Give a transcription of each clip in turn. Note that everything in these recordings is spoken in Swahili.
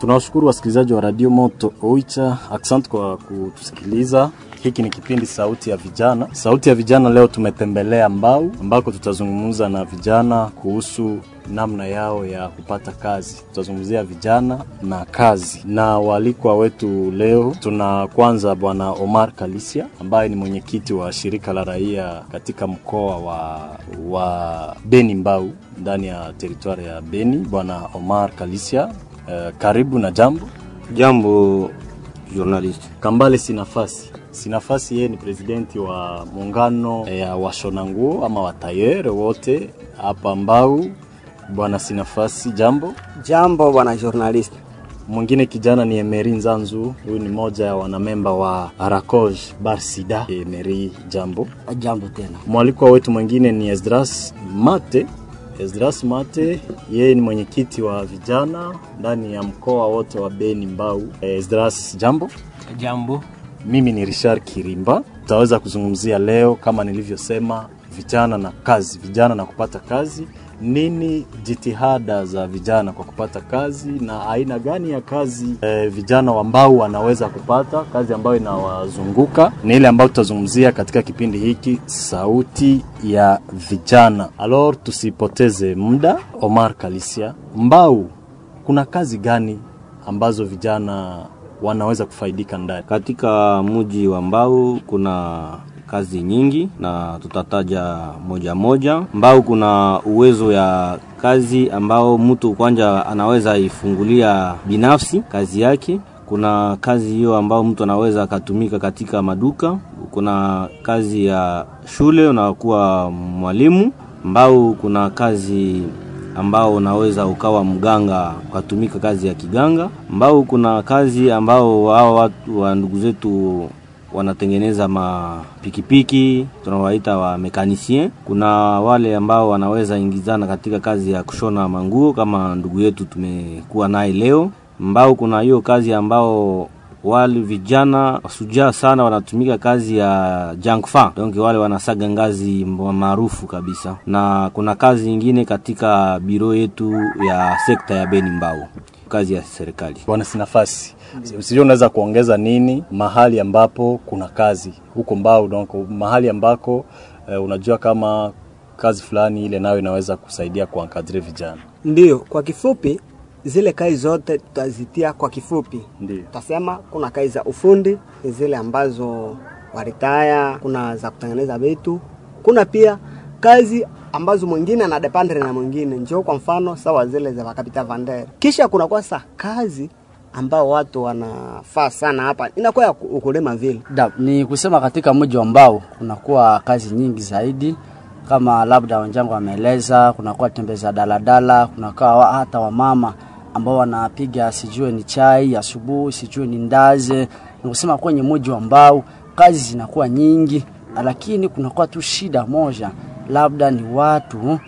Tunawashukuru wasikilizaji wa Radio Moto Oicha, asante kwa kutusikiliza. Hiki ni kipindi Sauti ya Vijana. Sauti ya Vijana leo tumetembelea Mbau ambako tutazungumza na vijana kuhusu namna yao ya kupata kazi. Tutazungumzia vijana na kazi, na waalikwa wetu leo tuna kwanza Bwana Omar Kalisia ambaye ni mwenyekiti wa shirika la raia katika mkoa wa, wa Beni Mbau ndani ya teritwari ya Beni. Bwana Omar Kalisia, uh, karibu na jambo Jambo journalist. Kambale Sinafasi. Sinafasi yeye ni presidenti wa muungano ya washona nguo ama watayere wote hapa Mbau. Bwana Sinafasi, jambo. Jambo bwana journalist. Mwingine kijana ni Emery Nzanzu, huyu ni moja ya wanamemba wa Arakoj Barsida. Emery, jambo. Jambo tena. Mwalikwa wetu mwingine ni Esdras Mate. Esdras Mate yeye ni mwenyekiti wa vijana ndani ya mkoa wote wa Beni Mbau. Esdras, jambo. Jambo. Mimi ni Richard Kirimba. Tutaweza kuzungumzia leo kama nilivyosema, vijana na kazi, vijana na kupata kazi. Nini jitihada za vijana kwa kupata kazi na aina gani ya kazi e, vijana ambao wanaweza kupata kazi ambayo inawazunguka? Ni ile ambayo tutazungumzia katika kipindi hiki Sauti ya Vijana. Alors, tusipoteze muda. Omar Kalisia, Mbau, kuna kazi gani ambazo vijana wanaweza kufaidika ndani? Katika mji wa Mbau kuna kazi nyingi na tutataja moja moja. Mbau kuna uwezo ya kazi ambao mtu kwanza anaweza ifungulia binafsi kazi yake. Kuna kazi hiyo ambao mtu anaweza akatumika katika maduka. Kuna kazi ya shule, unakuwa mwalimu. Mbau kuna kazi ambao unaweza ukawa mganga ukatumika kazi ya kiganga. Mbau kuna kazi ambao hao watu wa ndugu zetu wanatengeneza mapikipiki tunawaita wa mekanisien. Kuna wale ambao wanaweza ingizana katika kazi ya kushona manguo kama ndugu yetu tumekuwa naye leo. Mbao kuna hiyo kazi ambao wale vijana sujaa sana wanatumika kazi ya jankfa, donc wale wanasaga ngazi maarufu kabisa, na kuna kazi nyingine katika biro yetu ya sekta ya Beni Mbao, kazi ya serikali. Bwana Sinafasi, sijui unaweza kuongeza nini mahali ambapo kuna kazi huko Mbao, donc mahali ambako eh, unajua kama kazi fulani ile nayo inaweza kusaidia kuankadre vijana. Ndiyo, kwa kifupi zile kazi zote tutazitia kwa kifupi. Ndiyo. Tutasema kuna kazi za ufundi, ni zile ambazo waritaya, kuna za kutengeneza vitu, kuna pia kazi ambazo mwingine anadependre na mwingine, njoo kwa mfano sawa zile za wakapita vander. Kisha kuna kwa sa kazi ambao watu wanafaa sana hapa inakuwa ya ukulima vile. Da, ni kusema katika mji wa Mbao kunakuwa kazi nyingi zaidi kama labda wenzangu wameeleza, kunakuwa tembeza daladala, kunakuwa hata wamama ambao wanapiga sijue ni chai asubuhi, sijue ni ndaze. Ni kusema kwenye mji wa Mbao kazi zinakuwa nyingi, lakini kunakuwa tu shida moja, labda ni watu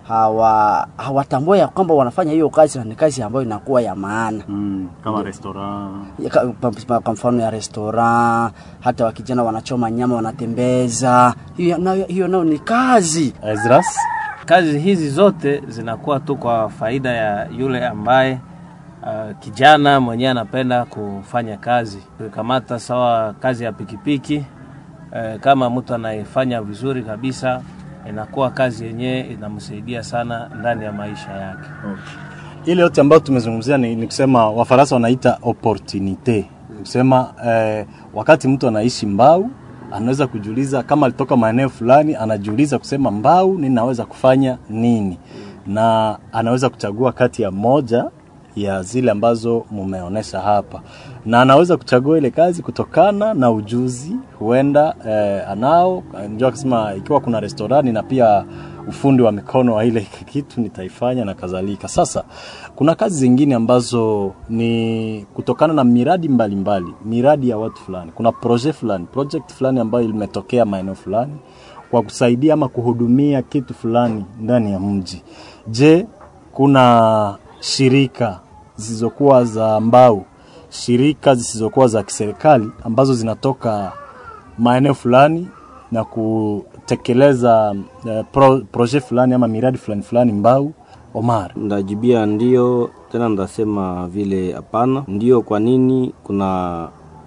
hawa hawatambua ya kwamba wanafanya hiyo kazi na ni kazi ambayo inakuwa ya maana Mm, kama restaurant Ya ka- pa- kwa mfano ya restaurant, hata wakijana wanachoma nyama wanatembeza, hiyo nayo hiyo nayo ni kazi. Ezras, Kazi hizi zote zinakuwa tu kwa faida ya yule ambaye uh, kijana mwenyewe anapenda kufanya kazi. Tukikamata sawa kazi ya pikipiki uh, kama mtu anaifanya vizuri kabisa, inakuwa kazi yenyewe inamsaidia sana ndani ya maisha yake. ile yote ambayo tumezungumzia ni, ni kusema Wafaransa wanaita opportunite, ni kusema eh, wakati mtu anaishi Mbau anaweza kujiuliza kama alitoka maeneo fulani, anajiuliza kusema Mbau ninaweza kufanya nini, na anaweza kuchagua kati ya moja ya zile ambazo mumeonesha hapa, na anaweza kuchagua ile kazi kutokana na ujuzi huenda eh, anao. Ndio akisema ikiwa kuna restorani na pia ufundi wa mikono wa ile kitu nitaifanya na kadhalika. Sasa kuna kazi zingine ambazo ni kutokana na miradi mbalimbali mbali, miradi ya watu fulani, kuna project fulani, project fulani ambayo imetokea maeneo fulani kwa kusaidia ama kuhudumia kitu fulani ndani ya mji. Je, kuna shirika zisizokuwa za mbao, shirika zisizokuwa za kiserikali ambazo zinatoka maeneo fulani na kutekeleza uh, pro, projet fulani ama miradi fulani fulani Mbau. Omar, Ndajibia ndio tena ndasema vile hapana. Ndio kwa nini kuna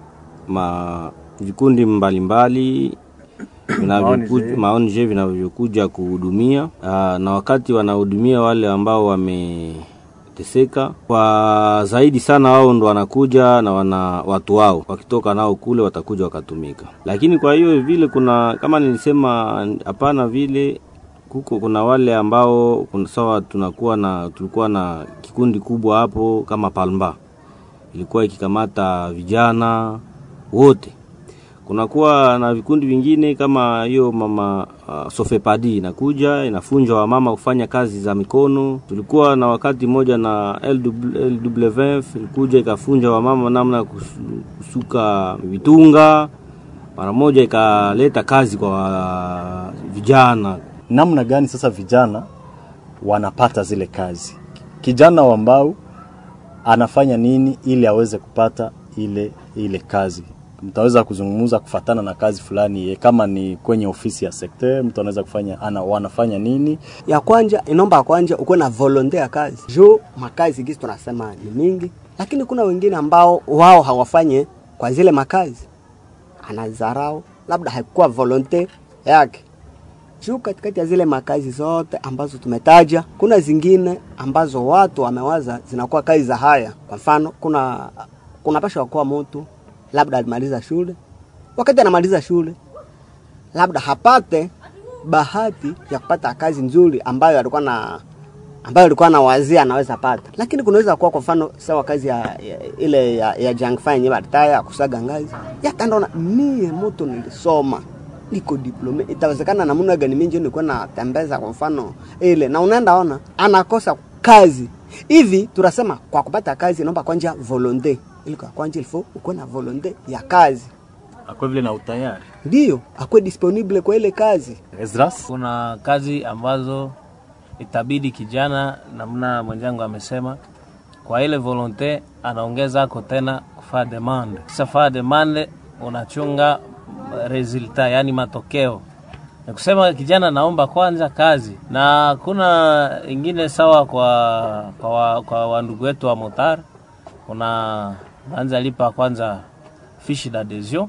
ma vikundi mbalimbali vinavyokuja maonje vinavyokuja kuhudumia aa, na wakati wanahudumia wale ambao wameteseka kwa zaidi sana, wao ndo wanakuja na wana watu wao, wakitoka nao kule watakuja wakatumika. Lakini kwa hiyo vile kuna kama nilisema, hapana vile kuko kuna wale ambao kuna sawa, tunakuwa na tulikuwa na kikundi kubwa hapo kama Palmba ilikuwa ikikamata vijana wote kunakuwa na vikundi vingine kama hiyo mama uh, Sofepadi inakuja inafunja wamama kufanya kazi za mikono. Tulikuwa na wakati mmoja na LWF ilikuja ikafunja wamama namna ya kus- kusuka vitunga, mara moja ikaleta kazi kwa wa- vijana. namna gani sasa vijana wanapata zile kazi kijana wa mbao anafanya nini ili aweze kupata ile ile kazi mtaweza kuzungumza kufatana na kazi fulani ye, kama ni kwenye ofisi ya sekta mtu anaweza kufanya ana, wanafanya nini ya kwanja inomba ya kwanja ukuwe na volonte ya kazi juu makazi gisi tunasema ni mingi lakini kuna wengine ambao wao hawafanye kwa zile makazi anazarau labda haikuwa volonte yake juu katikati ya zile makazi zote ambazo tumetaja kuna zingine ambazo watu wamewaza zinakuwa kazi za haya kwa mfano kuna kuna pasha kuwa mtu labda alimaliza shule wakati anamaliza shule labda hapate bahati ya kupata kazi nzuri ambayo alikuwa na ambayo alikuwa na wazia anaweza pata, lakini kunaweza kuwa kwa mfano sawa kazi ya, ya ile ya, ya jangfa yenye baritaya ya kusaga ngazi yatandaona mie moto nilisoma niko diplome, itawezekana namna gani mimi ndio nilikuwa natembeza kwa mfano ile, na unaenda ona anakosa kazi hivi. Tunasema kwa kupata kazi naomba kwanja volonte, ili kwa kwanja ilifo ukuwe na volonte ya kazi, akwe vile na utayari ndio akuwe disponible kwa ile kazi. Esdras kuna kazi ambazo itabidi kijana namna mwenzangu amesema kwa ile volonte anaongeza ako tena kufaa demande kisha faa demande unachunga resulta yani matokeo ni kusema kijana naomba kwanza kazi na kuna ingine sawa kwa kwa, wa, kwa wandugu wetu wa motar una naanza lipa kwanza fishi d'adhesion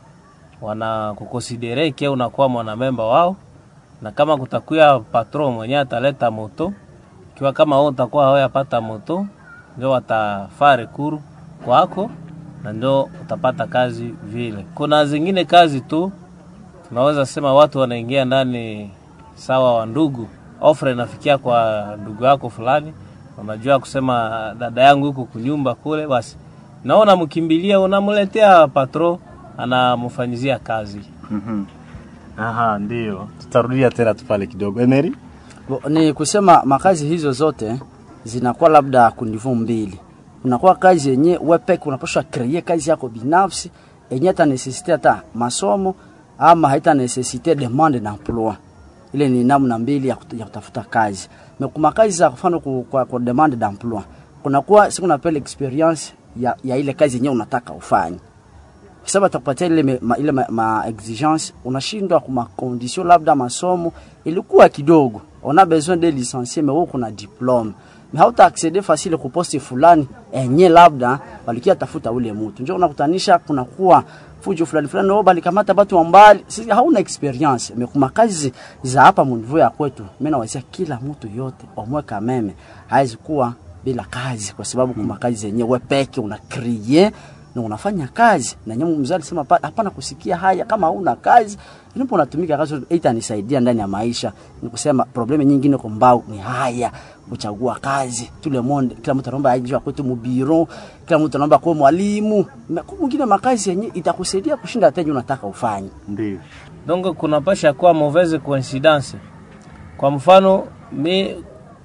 wanakukonsidere ke unakuwa mwanamemba wao na kama kutakuya patron mwenye ataleta moto kiwa kama wewe utakuwa hawayapata moto ndio watafaa rekuru kwako na ndio utapata kazi vile. Kuna zingine kazi tu tunaweza sema watu wanaingia ndani sawa wa ndugu, offer inafikia kwa ndugu yako fulani, unajua kusema dada yangu huko kunyumba kule, basi naona mkimbilia, unamletea patro anamfanyizia kazi. mm-hmm. Aha, ndio tutarudia tena tu pale kidogo. Emery Bo- ni kusema makazi hizo zote zinakuwa labda kunivu mbili. Unakuwa kazi yenye wewe peke unapaswa create kazi yako binafsi yenye hata necessite hata masomo ama haita necessite demande d'emploi. Ile ni namna mbili ya, kut- ya kutafuta kazi. Na kuna kazi za mfano ku- kwa, kwa demande d'emploi. Kunakuwa siku napele experience ya, ya ile kazi yenye unataka ufanye kwa sababu atakupatia ile me, ma, ile ma, ma exigence unashindwa kwa makondition labda masomo ilikuwa kidogo on a besoin de licencier mais wewe kuna diplome mais hauta acceder facile ku poste fulani enye labda walikia tafuta ule mtu njoo unakutanisha kuna kuwa fujo fulani fulani wao balikamata watu wa mbali sisi hauna experience mais kuma kazi za hapa mnivo ya kwetu mimi nawazia kila mtu yote omweka meme haizi kuwa bila kazi kwa sababu kuma kazi zenyewe wewe peke una create na unafanya kazi na nyama mzee alisema pa- hapana kusikia haya kama hauna kazi ndipo unatumika kazi itanisaidia ndani ya maisha ni kusema probleme nyingine kwa mbao ni haya kuchagua kazi tule monde kila mtu anaomba aje kwetu mubiro kila mtu anaomba kuwa mwalimu na kwa mwingine makazi yenye itakusaidia kushinda hata yenye unataka ufanye ndio donc kunapasha kuwa mauvaise coincidence. Kwa mfano mi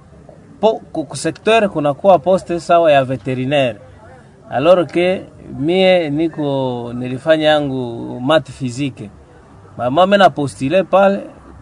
po, ku ku secteur kunakuwa poste sawa ya veterinaire alors que mie niko nilifanya yangu mat physique mama mimi na postule pale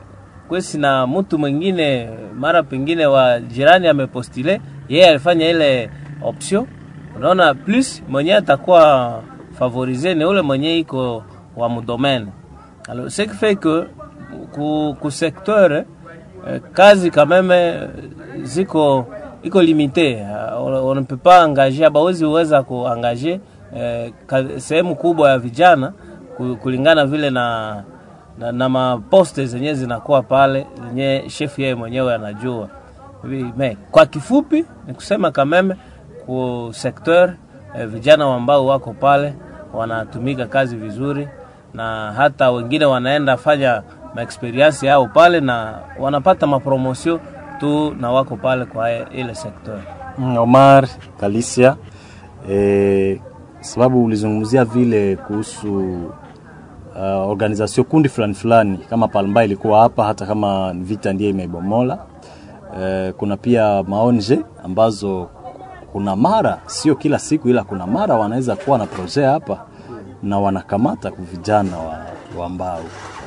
kwesi na mtu mwingine mara pengine wa jirani amepostule yeye alifanya ile option unaona plus mwenye atakuwa favorize ni ule mwenye iko wa mudomene alors ce qui fait que ku, ku secteur eh, kazi quand même ziko iko limite. Uh, on ne peut pas engager, bawezi uweza kuangaje eh, ka- sehemu kubwa ya vijana ku- kulingana vile na na, na maposte zenye zinakuwa pale zenye chef yeye mwenyewe anajua. Hivi, me, kwa kifupi ni kusema kameme ku sekteur eh, vijana ambao wako pale wanatumika kazi vizuri, na hata wengine wanaenda fanya maexperience yao pale na wanapata mapromosio tu na wako pale kwa ile sekteur. Mm, Omar Kalisia, eh, sababu ulizungumzia vile kuhusu uh, organization kundi fulani fulani kama Palmba ilikuwa hapa, hata kama vita ndiye imeibomola. Eh, kuna pia maonje ambazo kuna mara sio kila siku, ila kuna mara wanaweza kuwa na projet hapa na wanakamata ku vijana wa, wa mbao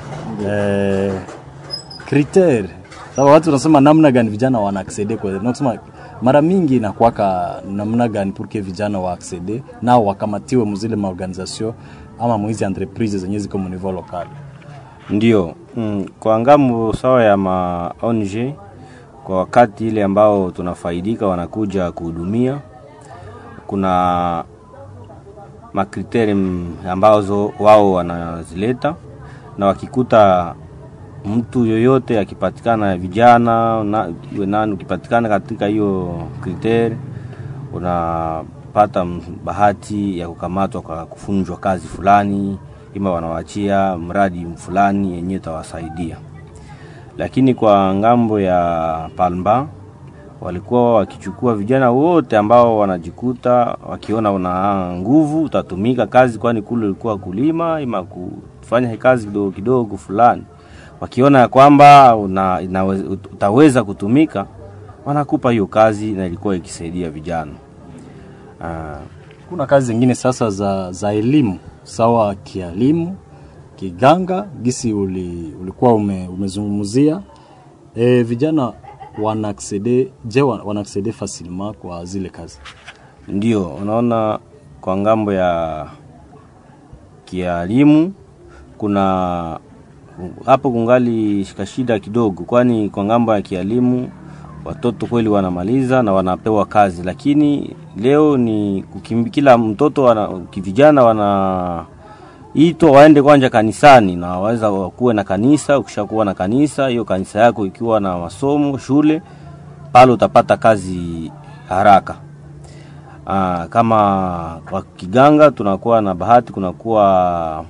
eh, kriter sababu watu wanasema namna gani vijana wana accede kwa nasema mara mingi inakuwaka namna gani pour que vijana wa accede nao wakamatiwe muzile maorganisation ama mwizi entreprise zenye ziko mu niveau local Ndio mm, kwa ngambo sawa ya ma ONG kwa wakati ile ambao tunafaidika wanakuja kuhudumia, kuna makriteri mm, ambazo wao wanazileta, na wakikuta mtu yoyote akipatikana vijana na, iwe nani ukipatikana katika hiyo kriteri unapata m- bahati ya kukamatwa kwa kufunjwa kazi fulani, ima wanawachia mradi fulani yenye itawasaidia. Lakini kwa ngambo ya Palmba walikuwa wakichukua vijana wote ambao wanajikuta wakiona una nguvu utatumika kazi, kwani kule ulikuwa kulima ima kufanya kazi kidogo kidogo fulani, wakiona ya kwamba una, inawe, utaweza kutumika, wanakupa hiyo kazi, na ilikuwa ikisaidia vijana ah, kuna kazi zingine sasa za, za elimu sawa kielimu kiganga gisi uli, ulikuwa ume, umezungumzia e, vijana wana accede je wa- wana accede facilement kwa zile kazi Ndio, unaona kwa ngambo ya kielimu kuna hapo kungali kashida kidogo, kwani kwa ngambo ya kielimu watoto kweli wanamaliza na wanapewa kazi, lakini leo ni kukimbi, kila mtoto wana, vijana wanaitwa waende kwanza kanisani na waweza kuwe na kanisa. Ukishakuwa na kanisa, hiyo kanisa yako ikiwa na masomo shule, pale utapata kazi haraka. Aa, kama kwa kiganga tunakuwa na bahati, kunakuwa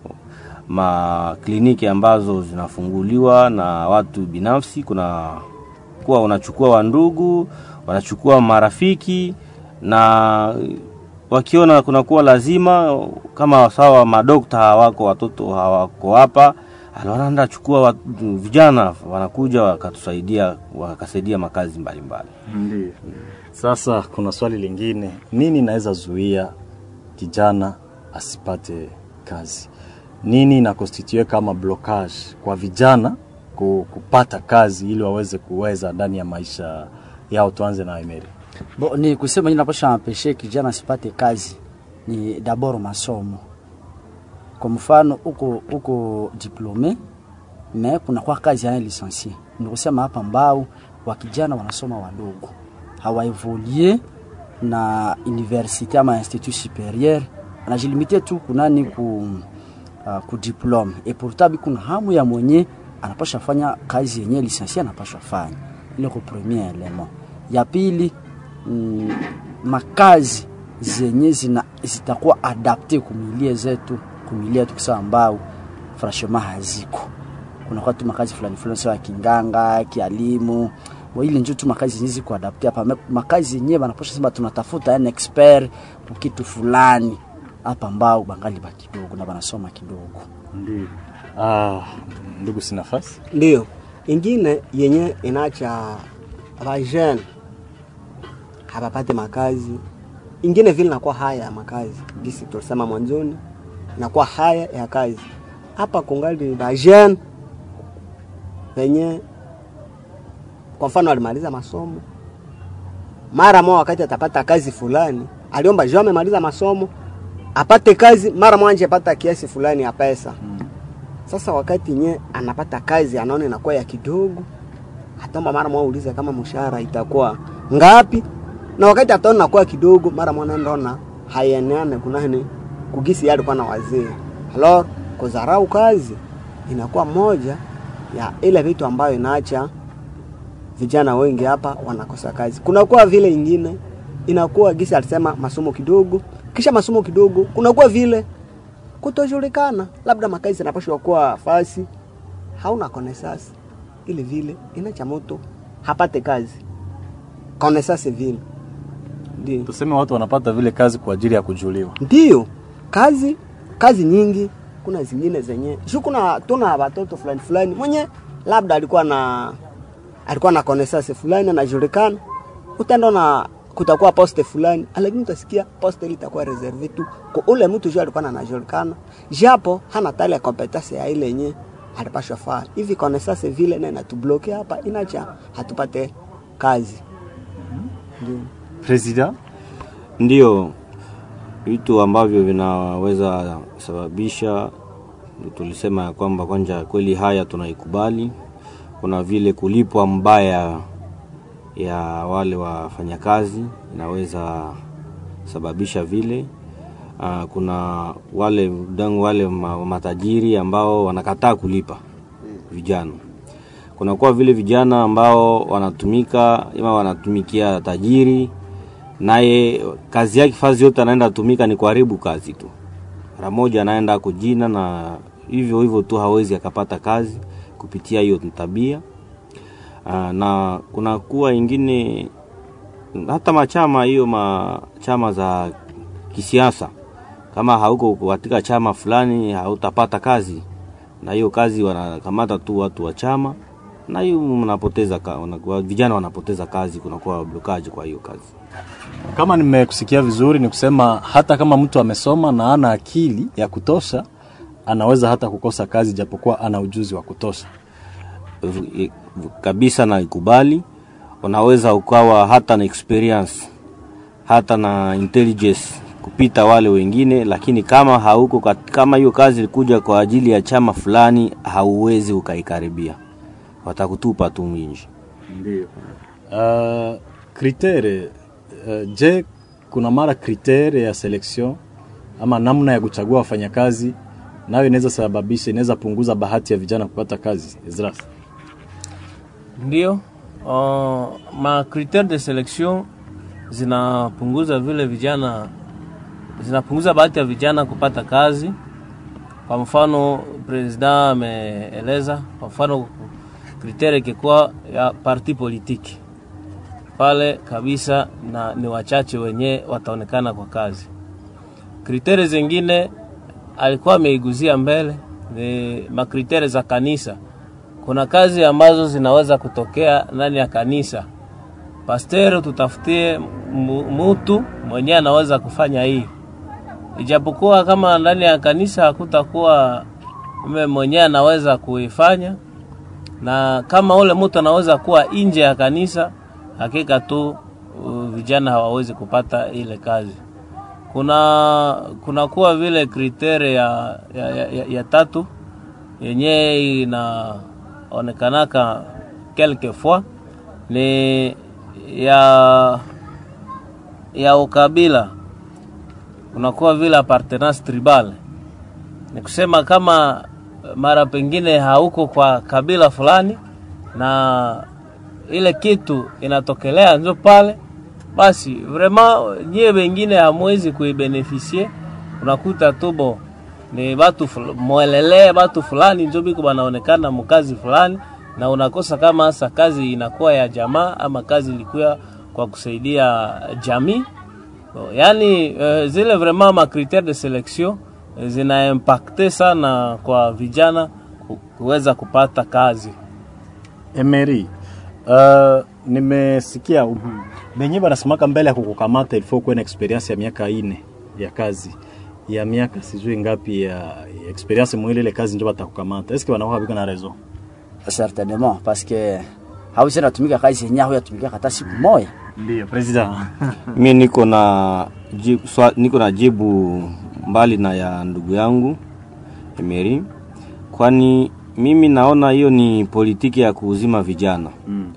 makliniki ambazo zinafunguliwa na watu binafsi. Kuna kuwa wanachukua wandugu, wanachukua marafiki, na wakiona kunakuwa lazima, kama sawa madokta hawako, watoto hawako hapa, wanaenda chukua watu, vijana wanakuja wakatusaidia, wakasaidia makazi mbalimbali mbali. Ndio. Sasa kuna swali lingine, nini naweza zuia kijana asipate kazi? Nini inakonstitue kama blockage kwa vijana ku- kupata kazi ili waweze kuweza ndani ya maisha yao? Tuanze na Emery. Bo, ni kusema nini naposha ampeshe kijana asipate kazi ni dabord masomo. Kwa mfano uko uko diplome me kunakuwa kazi yana lisensie. Ni kusema hapa mbao wa kijana wanasoma wadogo hawaevolie na universite ama institut superieur anajilimite tu kunani ku, uh, ku diplome et pourtant kuna hamu ya mwenye anapasha fanya kazi yenye lisensie anapasha fanya ile ko premier element ya pili mm, makazi zenye zina zitakuwa adapte kumilie zetu kumilie yetu kisa ambao franchement haziko kunakuwa tu makazi fulani fulani sawa kinganga kialimu Bo ile njo tu makazi zenye ziko adapte hapa Me- makazi yenyewe banaposha sema tunatafuta an expert kwa kitu fulani hapa mbao bangali ba kidogo na banasoma kidogo Ndio. Ah, ndugu Sinafasi. Ndio ingine yenye inacha vajene hapapate makazi, ingine vile nakuwa haya ya makazi, gisi tulisema mwanzoni, nakuwa haya ya kazi hapa kungali vajene venye kwa mfano alimaliza masomo mara moja, wakati atapata kazi fulani, aliomba juu amemaliza masomo apate kazi mara moja, apata kiasi fulani ya pesa sasa wakati nye anapata kazi anaona inakuwa ya kidogo, atomba mara mwa ulize kama mshahara itakuwa ngapi, na wakati ataona kuwa kidogo, mara mwa naenda haieneane kunani kugisi yale kwa na wazee alors kudharau kazi inakuwa moja ya ile vitu ambayo inaacha vijana wengi hapa wanakosa kazi. Kunakuwa vile ingine inakuwa gisi alisema masomo kidogo, kisha masomo kidogo kunakuwa vile kutojulikana, labda makazi yanapashwa kuwa fasi, hauna konesasi ile vile inacha moto hapate kazi konesasi vile ndio Tuseme watu wanapata vile kazi kwa ajili ya kujuliwa. ndio kazi kazi nyingi kuna zingine zenye shu kuna tuna watoto fulani fulani mwenye labda alikuwa na alikuwa na konesase fulani anajulikana utaenda na kutakuwa poste fulani lakini utasikia poste ile itakuwa reserve tu kwa ule mtu juu alikuwa anajulikana japo hana tale competence ya ile yenye alipashwa faa hivi konesase vile na inatubloke hapa inacha hatupate kazi ndio President, Ndio vitu ambavyo vinaweza sababisha, tulisema ya kwamba kwanza kweli haya tunaikubali. Kuna vile kulipwa mbaya ya wale wafanyakazi inaweza sababisha vile. Uh, kuna wale dangu wale ma- matajiri ambao wanakataa kulipa vijana. Kunakuwa vile vijana ambao wanatumika ama wanatumikia tajiri naye kazi yake fazi yote anaenda tumika ni kuharibu kazi tu. Mara moja anaenda kujina na hivyo hivyo tu hawezi akapata kazi kupitia hiyo tabia. Aa, na kuna kuwa ingine hata machama hiyo machama za kisiasa, kama hauko katika chama fulani hautapata kazi, na hiyo kazi wanakamata tu watu wa chama, na hiyo mnapoteza ka, wana- vijana wanapoteza kazi, kunakuwa blokaji kwa hiyo kazi. kama nimekusikia vizuri, ni kusema hata kama mtu amesoma na ana akili ya kutosha, anaweza hata kukosa kazi japokuwa ana ujuzi wa kutosha. v- kabisa na ikubali. Unaweza ukawa hata na experience hata na intelligence kupita wale wengine, lakini kama hauko kat- kama hiyo kazi ilikuja kwa ajili ya chama fulani, hauwezi ukaikaribia, watakutupa tu nje. Ndio. Uh, kritere uh, je, kuna mara kritere ya selection ama namna ya kuchagua wafanyakazi nayo inaweza sababisha, inaweza punguza bahati ya vijana kupata kazi. Ezras, Ndio, uh, ma critère de selection zinapunguza vile vijana, zinapunguza bahati ya vijana kupata kazi. Kwa mfano president ameeleza, kwa mfano kritere ikikuwa ya parti politiki pale kabisa, na ni wachache wenye wataonekana kwa kazi. Kritere zingine alikuwa ameiguzia mbele ni makritere za kanisa kuna kazi ambazo zinaweza kutokea ndani ya kanisa. Pasteri, tutafutie mu- mutu mwenyewe anaweza kufanya hii, ijapokuwa kama ndani ya kanisa hakutakuwa mme mwenyewe anaweza kuifanya, na kama ule mtu anaweza kuwa nje ya kanisa, hakika tu uh, vijana hawawezi kupata ile kazi. Kuna kuna kuwa vile kritere ya, ya, ya, ya, ya tatu yenye inaonekanaka quelque fois ni ya ya ukabila, unakuwa vile appartenance tribal. Ni kusema kama mara pengine hauko kwa kabila fulani na ile kitu inatokelea njo pale, basi vraiment nyie wengine hamwezi kuibenefisie. Unakuta tubo ni batu ful- mwelele batu fulani njo biko banaonekana mukazi fulani, na unakosa kama hasa kazi inakuwa ya jamaa ama kazi ilikuwa kwa kusaidia jamii. Yaani eh, zile vraiment ma critère de selection eh, zina impacte sana kwa vijana ku- kuweza kupata kazi. Emery, uh, nimesikia benye banasemaka mbele ya kukukamata ilifo kuwe na experience ya miaka ine ya kazi ya miaka sijui ngapi ya, ya experience mwile ile kazi ndio batakukamata. Eske wanakuwa biko na raison? certainement parce que hawezi natumika kazi yenye huyatumika hata siku moja Ndio, president. Mi niko na jibu, swa, niko na jibu mbali na ya ndugu yangu Emery, kwani mimi naona hiyo ni politiki ya kuuzima vijana Mm.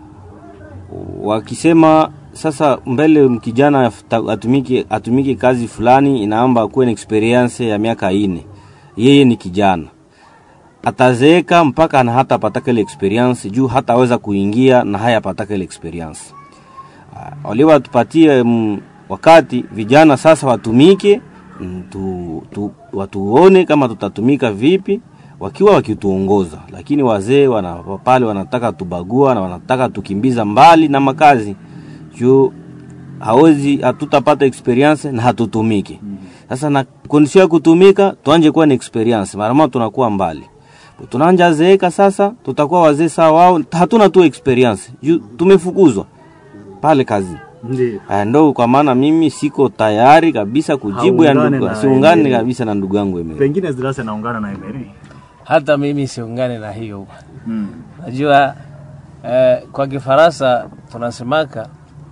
wakisema sasa mbele kijana afta- atumike, atumike kazi fulani inaomba akuwe na experience ya miaka ine yeye ni kijana atazeeka mpaka na hata apataka ile experience juu hataweza kuingia na haya apataka ile experience Ah, wale watupatie mm, wakati vijana sasa watumike mm, tu, tu, watuone kama tutatumika vipi wakiwa wakituongoza, lakini wazee wana, pale wanataka tubagua na wanataka tukimbiza mbali na makazi juu hawezi hatutapata experience na hatutumiki. Sasa na kondisio ya kutumika tuanje kuwa na experience, mara moja tunakuwa mbali tunaanja zeeka sasa, tutakuwa wazee sawa wao, hatuna tu experience juu tumefukuzwa pale kazi. Ndio. Aya, ndo kwa maana mimi siko tayari kabisa kujibu ya Haungane ndugu, na siungane Emery. kabisa na ndugu yangu Emery. Pengine Zidase anaungana na Emery. hata mimi siungane na hiyo Mm. najua eh, kwa kifaransa tunasemaka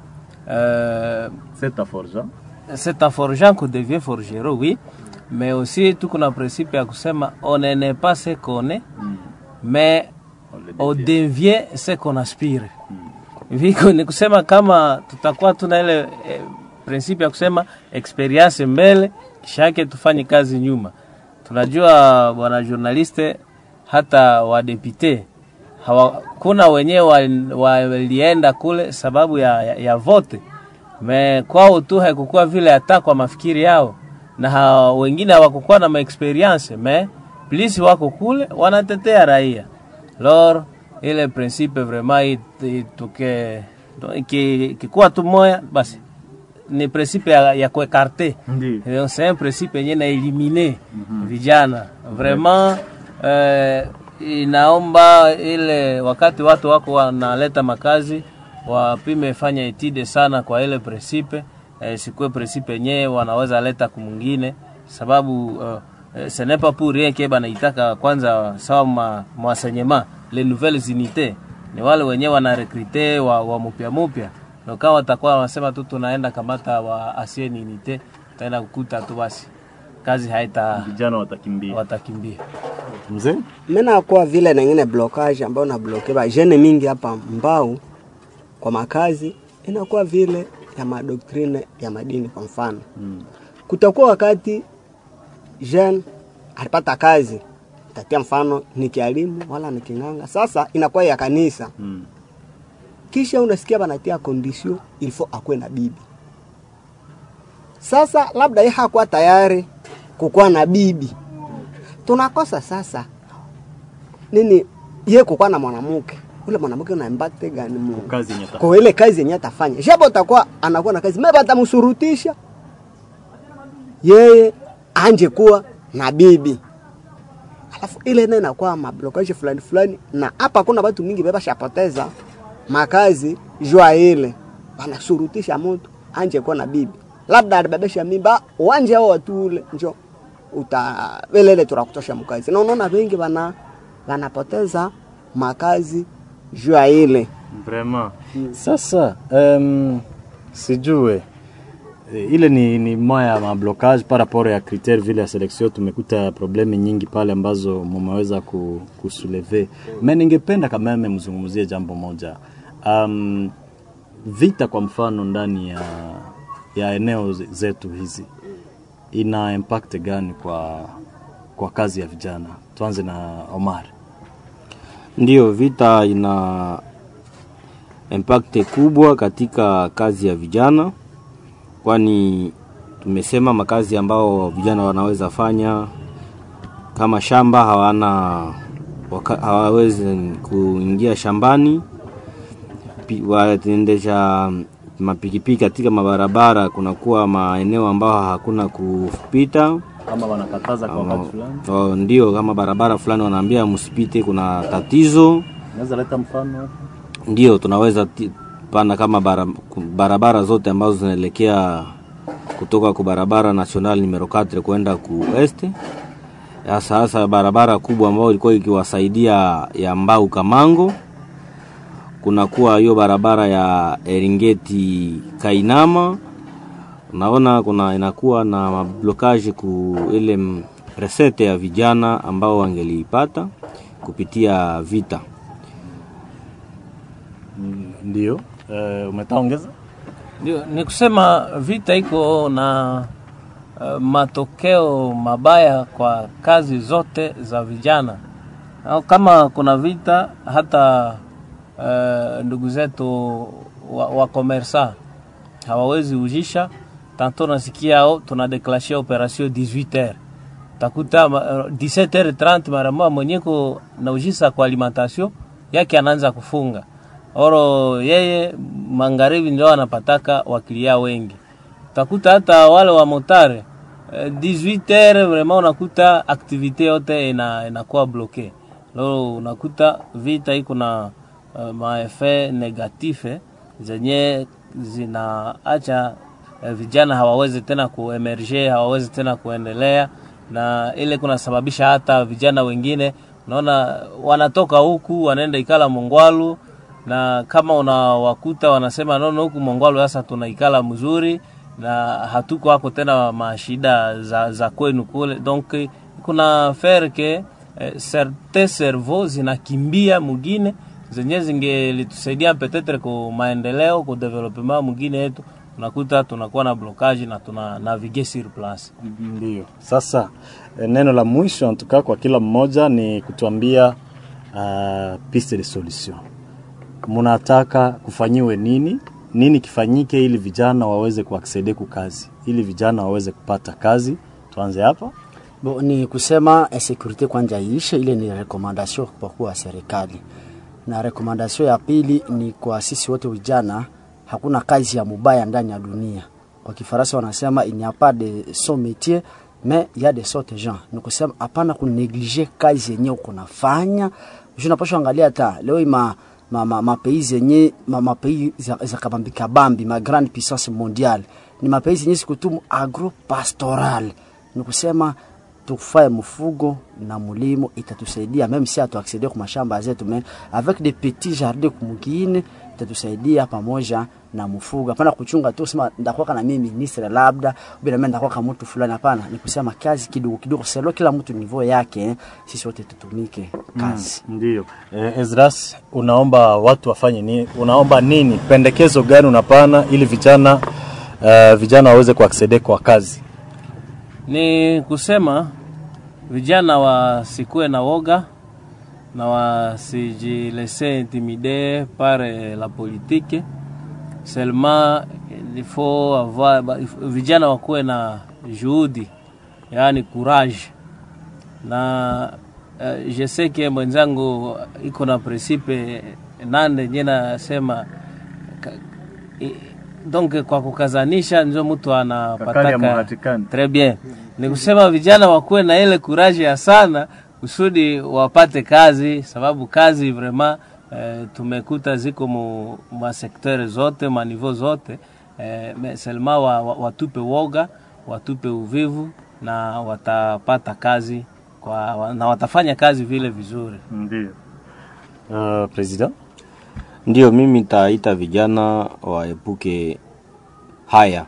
eh, C'est ta force. hein? c'est en forgeant qu'on devient forgeron oui mais aussi tuko na principe ya kusema on n'est pas ce qu'on est mais on devient ce qu'on aspire viko ni kusema kama tutakuwa tuna ile eh, principe ya kusema experience mbele kisha yake tufanye kazi nyuma tunajua bwana journaliste hata wadepute hawa, kuna wenyewe wal- walienda kule sababu ya, ya, ya vote me kwao tu haikukuwa vile hata kwa mafikiri yao na ha, wengine hawakukuwa na maexperience me plisi wako kule wanatetea raia lor ile principe vraiment it- ituke iki- ikikuwa tu moya basi ni principe ya, ya kuekarte Ndio. Eh, c'est un principe yenye na elimine vijana vraiment eh, inaomba ile wakati watu wako wanaleta makazi wapime fanya etide sana kwa ile principe eh, sikuwe principe yenyewe wanaweza leta kumwingine sababu uh, eh, ce n'est pas pour rien que banaitaka kwanza sawa ma, mwasenyema les nouvelles unités ni wale wenyewe wanarekrite wa, wa mupya mupya na kama watakuwa wanasema tu tunaenda kamata wa ancienne unité utaenda kukuta tu basi kazi haita Vijana watakimbia. watakimbia Mzee? Mena kwa vile nengine blocage ambayo na bloke ba jene mingi hapa mbao kwa makazi inakuwa vile ya madoktrine ya madini kwa mfano. Mm. Kutakuwa wakati jeune alipata kazi tatia mfano ni kialimu wala ni kinganga. Sasa inakuwa ya kanisa. Mm. Kisha unasikia banatia condition il faut akwe na bibi. Sasa labda yeye hakuwa tayari kukuwa na bibi. Tunakosa sasa nini ye kukuwa na mwanamke ule mwanamke unambate gani Mungu Kazi yenye kwa ile kazi yenye atafanya japo atakuwa anakuwa na kazi mimi batamshurutisha yeye anje kuwa na bibi alafu ile nayo inakuwa mablokaji fulani fulani na hapa kuna watu mingi beba shapoteza makazi jua ile wanashurutisha mtu anje kuwa na bibi labda alibebesha mimba wanje hao watu ule njo uta velele turakutosha mkazi na unaona wengi wana wanapoteza makazi jua ile Vraiment. Sasa um, sijue eh, ile ni, ni moya ya mablocage par rapport ya critère vile ya selection. Tumekuta problemi nyingi pale ambazo mumeweza ku, kusuleve me, ningependa kameme mzungumzie jambo moja um, vita kwa mfano ndani ya, ya eneo ze- zetu hizi ina impact gani kwa, kwa kazi ya vijana? Tuanze na Omar. Ndiyo, vita ina impact kubwa katika kazi ya vijana, kwani tumesema makazi ambao vijana wanaweza fanya kama shamba hawana waka, hawawezi kuingia shambani, Pi- wanaendesha mapikipiki katika mabarabara, kunakuwa maeneo ambao hakuna kupita Kama wanakataza kwa wakati fulani, Oh, ndio kama barabara fulani wanaambia msipite, kuna tatizo. naweza leta mfano hapo? Ndio tunaweza ti- pana kama bara, ku- barabara zote ambazo zinaelekea kutoka ku barabara national numero 4 kwenda ku este. Sasa hasa barabara kubwa ambayo ilikuwa ikiwasaidia ya Mbau Kamango, kunakuwa hiyo barabara ya Eringeti Kainama unaona kuna inakuwa na mablokaji ku ile m- resete ya vijana ambao wangeliipata kupitia vita. Ndio. Uh, umetaongeza? Ndio, ni kusema vita iko na uh, matokeo mabaya kwa kazi zote za vijana. Au kama kuna vita hata uh, ndugu zetu wa, wa komersa hawawezi ujisha tanto nasikia oh, tunadeklashe operation 18h takuta uh, 17h30 mara moja mwenyeko naujisa kwa alimentation yake anaanza kufunga oro yeye magharibi ndio anapataka wakilia wengi. Utakuta hata wale wa motare eh, 18h vraiment unakuta aktivite yote ina inakuwa bloke. Leo unakuta vita iko na uh, maefe negatife zenye zinaacha eh, vijana hawawezi tena kuemerge, hawawezi tena kuendelea, na ile kunasababisha hata vijana wengine unaona wanatoka huku wanaenda ikala Mongwalu na kama unawakuta wanasema nono, huku Mongwalu sasa tunaikala mzuri na hatuko hako tena mashida za, za kwenu kule, donc kuna faire que eh, certes cerveau zinakimbia mugine zenye zingelitusaidia peut-être ku maendeleo ku development mugine yetu, unakuta tunakuwa na blocage na tuna navige sur place. Ndio. Sasa eh, neno la mwisho antukaa kwa kila mmoja ni kutuambia uh, piste de solution munataka kufanyiwe nini nini kifanyike ili vijana waweze kuaksede ku kazi ili vijana waweze kupata kazi tuanze hapa Bo, ni kusema insecurity kwanja iishe, ile ni recommendation kwa kuwa serikali, na recommendation ya pili ni kwa sisi wote vijana, hakuna kazi ya mubaya ndani ya dunia. Kwa Kifaransa wanasema il n'y a pas de son métier mais il y a de sortes gens. Ni kusema hapana kuneglige kazi yenye uko nafanya. Unapaswa angalia hata leo ima ma, ma, ma pays zenye ma, ma pays za, za kabambi kabambi ma grande puissance mondiale ni ma pays zenye sikutumu agro pastoral, ni kusema tufae mfugo na mulimo itatusaidia meme si atuacceder kwa mashamba zetu mais avec des petits jardins kumugine itatusaidia pamoja na mfugo. Hapana kuchunga tu sema ndakuwa na mimi ministre labda bila mimi ndakuwa kama mtu fulani. Hapana, ni kusema kazi kidogo kidogo, selo kila mtu niveau yake, eh, sisi wote tutumike kazi. ndio eh, Ezras unaomba watu wafanye nini unaomba nini pendekezo gani unapana ili vijana uh, vijana waweze kuaksede kwa kazi ni kusema vijana wasikuwe na woga na wasijilese intimide par eh, la politique seulement il faut avoir ba- if- vijana wakuwe na juhudi yaani courage na uh, je sais que mwenzangu iko na principe nande nye nasema ka- i- donc kwa kukazanisha ndio mtu Kakali ya anapataka muhatikani. Très bien. Ni kusema vijana wakuwe na ile kuraji ya sana kusudi wapate kazi, sababu kazi vraiment eh, tumekuta ziko mu masektere zote maniveau zote eh, me- selma wa, wa, watupe woga watupe uvivu na watapata kazi kwa, wa- na watafanya kazi vile vizuri. ndio uh, president Ndio mimi nitaita vijana waepuke haya,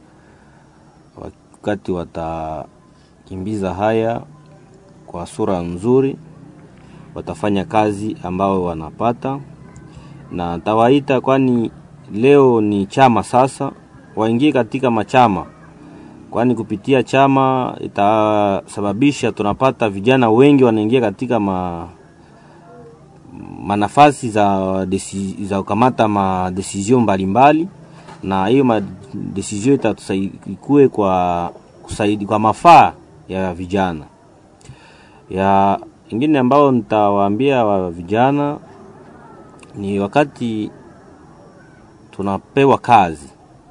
wakati watakimbiza haya kwa sura nzuri, watafanya kazi ambao wanapata, na tawaita, kwani leo ni chama sasa, waingie katika machama, kwani kupitia chama itasababisha tunapata vijana wengi wanaingia katika ma, manafasi za, desi, za kukamata madesizio mbalimbali, na hiyo madesizio itatusaidia kwa kusaidi, kwa mafaa ya vijana. Ya ingine ambao nitawaambia wa vijana ni wakati tunapewa kazi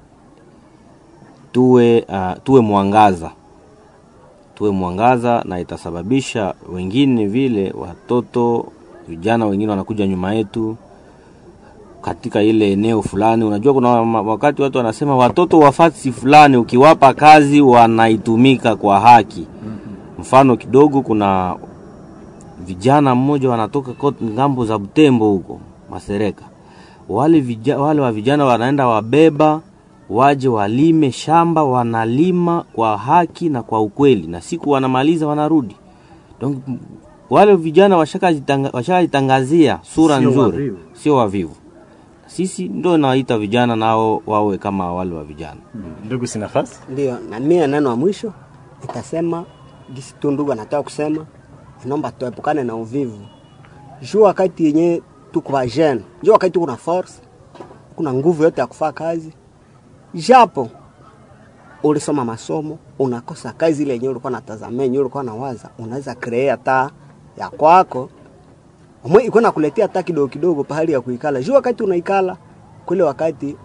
tuwe, uh, tuwe mwangaza tuwe mwangaza, na itasababisha wengine vile watoto vijana wengine wanakuja nyuma yetu katika ile eneo fulani. Unajua, kuna ma- wakati watu wanasema watoto wafasi fulani ukiwapa kazi wanaitumika kwa haki. Mfano kidogo, kuna vijana mmoja wanatoka kot- ngambo za Butembo huko Masereka, wale, vija, wale wa vijana wanaenda wabeba waje walime shamba, wanalima kwa haki na kwa ukweli, na siku wanamaliza wanarudi. Donc wale vijana washakajitanga- washakajitangazia sura Sio nzuri, wavivu. sio wavivu. Sisi ndo naita vijana nao wawe kama wale wa vijana. Ndugu Sinafasi, Ndio, na mie neno wa mwisho itasema gisi tu ndugu anataka kusema, inaomba tuepukane na uvivu. Juu wakati yenye tuko vajene, juu wakati kuna force, kuna nguvu yote ya kufaa kazi, japo ulisoma masomo unakosa kazi ile yenyewe ulikuwa natazamia, yenyewe ulikuwa nawaza, unaweza create hata ya kwako umwe iko nakuletea hata kidogo kidogo pahali ya kuikala. Juu wakati unaikala kule wakati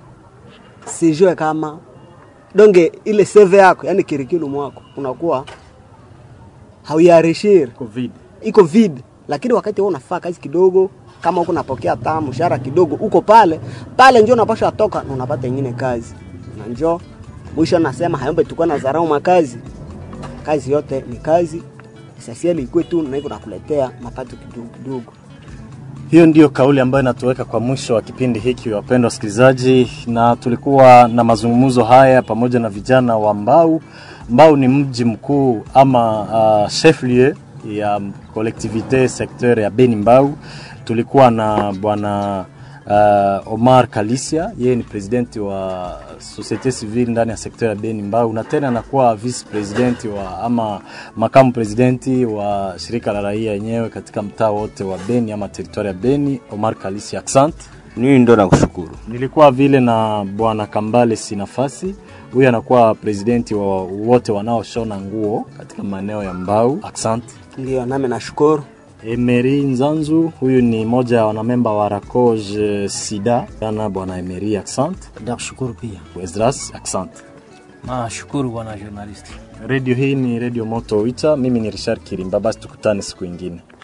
sijue kama donge ile seve yako yani curriculum wako unakuwa hauiarishiri Covid. iko vid, lakini wakati wewe unafaa kazi kidogo, kama uko unapokea taa mshahara kidogo, uko pale pale, njoo unapasha toka na unapata ingine kazi, na njoo mwisho nasema hayombe tukua na dharau makazi. Kazi yote ni kazi, sasieli ikuwe tu na hivyo nakuletea mapato kidogo kidogo. Hiyo ndiyo kauli ambayo inatuweka kwa mwisho wa kipindi hiki, wapendwa wasikilizaji, na tulikuwa na mazungumzo haya pamoja na vijana wa Mbau. Mbau ni mji mkuu ama uh, chef lieu ya collectivite secteur ya Beni Mbau. Tulikuwa na bwana uh, Omar Kalisia, yeye ni presidenti wa societe civile ndani ya sekta ya Beni Mbau, na tena anakuwa vice president wa ama makamu presidenti wa shirika la raia yenyewe katika mtaa wote wa Beni ama teritoria ya Beni. Omar Kalisia, accent. Mimi ndo nakushukuru. Nilikuwa vile na bwana Kambale Sinafasi, huyu anakuwa presidenti wa wote wanaoshona nguo katika maeneo ya Mbau. Accent. Ndio nami nashukuru. Emery Nzanzu, huyu ni moja ya wanamemba wa Rakoj Sida. Ana bwana Emery, accent. Nakushukuru pia. Esdras, accent. Nashukuru bwana journalist. Redio hii ni redio Moto Wita. Mimi ni Richard Kirimba. Basi tukutane siku ingine.